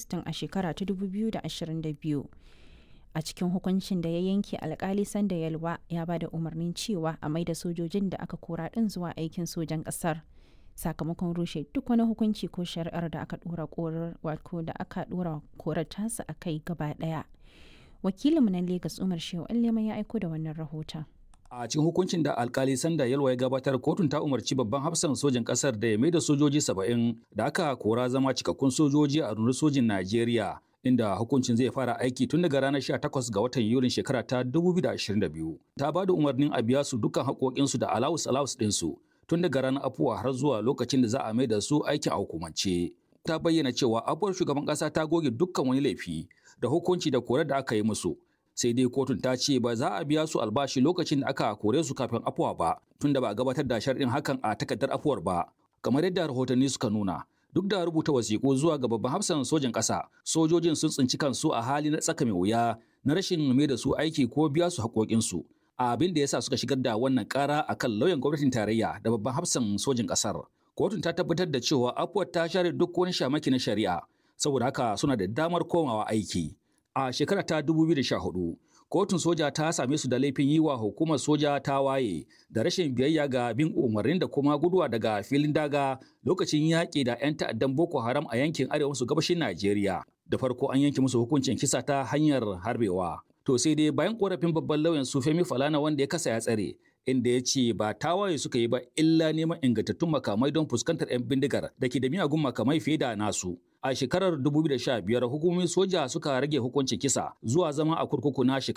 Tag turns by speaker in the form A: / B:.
A: Agustan a shekara ta 2022. A cikin hukuncin da ya yanke alkali Sanda Yalwa ya ba da umarnin cewa a maida sojojin da aka kora ɗin zuwa aikin sojan ƙasar. Sakamakon rushe duk wani hukunci ko shari'ar da aka ɗora korar wato da aka ɗora korar tasa a kai gaba ɗaya. Wakilinmu na Legas Umar Shehu Allema ya aiko da wannan rahoton.
B: A cikin hukuncin da alkali Sanda Yalwa ya gabatar kotun ta umarci babban hafsan sojin kasar da ya maida sojoji saba'in da aka kora zama cikakkun sojoji a rundunar sojin Najeriya inda hukuncin zai fara aiki tun daga ranar 18 ga watan Yulin shekara ta 2022. Ta ba da umarnin a biya su dukkan haƙoƙinsu da alawus alawus ɗinsu tun daga ranar afuwa har zuwa lokacin da za a maida su aikin a hukumance. Ta bayyana cewa afuwar shugaban ƙasa ta goge dukkan wani laifi da hukunci da korar da aka yi musu. sai dai kotun ta ce ba za a biya su albashi lokacin da aka kore su kafin afuwa ba tunda ba a gabatar da sharɗin hakan a takardar afuwar ba kamar yadda rahotanni suka nuna duk da rubuta wasiƙu zuwa ga babban hafsan sojin ƙasa sojojin sun tsinci kansu a hali na tsaka mai wuya na rashin mai da su aiki ko biya su haƙoƙinsu abin da yasa suka shigar da wannan ƙara akan lauyan gwamnatin tarayya da babban hafsan sojin ƙasar kotun ta tabbatar da cewa afuwar ta share duk wani shamaki na shari'a saboda haka suna da damar komawa aiki a shekara ta 2014 kotun soja ta same su da laifin yi wa hukumar soja ta waye da rashin biyayya ga bin umarnin da kuma guduwa daga filin daga lokacin yaƙi da 'yan ta'addan boko haram a yankin arewa maso gabashin najeriya da farko an yanke musu hukuncin kisa ta hanyar harbewa to sai dai bayan korafin babban lauyan su femi falana wanda ya kasa ya tsare inda ya ce ba tawaye suka yi ba illa neman ingantattun makamai don fuskantar 'yan bindigar da ke da miyagun makamai fiye da nasu. A shekarar 2015 hukumomin soja suka rage hukuncin kisa zuwa zama a kurkuku na shekara